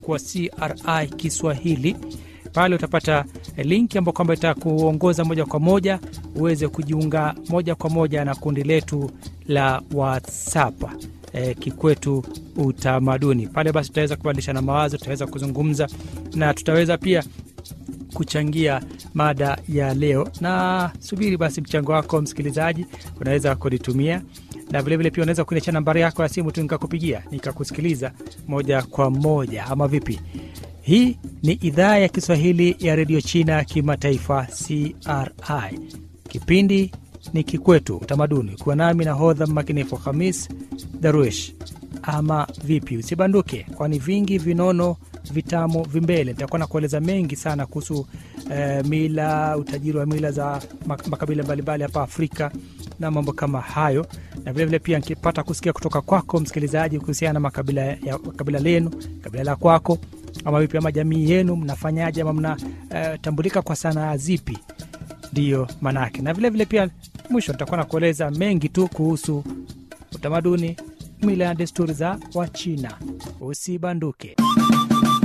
kwa CRI Kiswahili. Pale utapata linki ambayo kwamba itakuongoza moja kwa moja uweze kujiunga moja kwa moja na kundi letu la WhatsApp e, Kikwetu Utamaduni. Pale basi tutaweza kubadilishana mawazo, tutaweza kuzungumza na tutaweza pia kuchangia mada ya leo. Na subiri basi mchango wako msikilizaji, unaweza kunitumia na vilevile pia unaweza kuniachia nambari yako ya simu tu nikakupigia nikakusikiliza moja kwa moja, ama vipi? Hii ni idhaa ya Kiswahili ya redio China kimataifa CRI. Kipindi ni Kikwetu Utamaduni, kuwa nami na hodha mmakinifu Hamis Daruesh. Ama vipi? Usibanduke, kwani vingi vinono vitamu vimbele. Nitakuwa na kueleza mengi sana kuhusu eh, mila, utajiri wa mila za makabila mbalimbali hapa Afrika na mambo kama hayo, na vilevile pia nikipata kusikia kutoka kwako msikilizaji kuhusiana na makabila ya kabila lenu, kabila la kwako ama vipi, ama jamii yenu mnafanyaje, ama mnatambulika uh, kwa sanaa zipi? Ndiyo maanake, na vilevile vile pia mwisho nitakuwa na kueleza mengi tu kuhusu utamaduni, mila na desturi za Wachina. Usibanduke.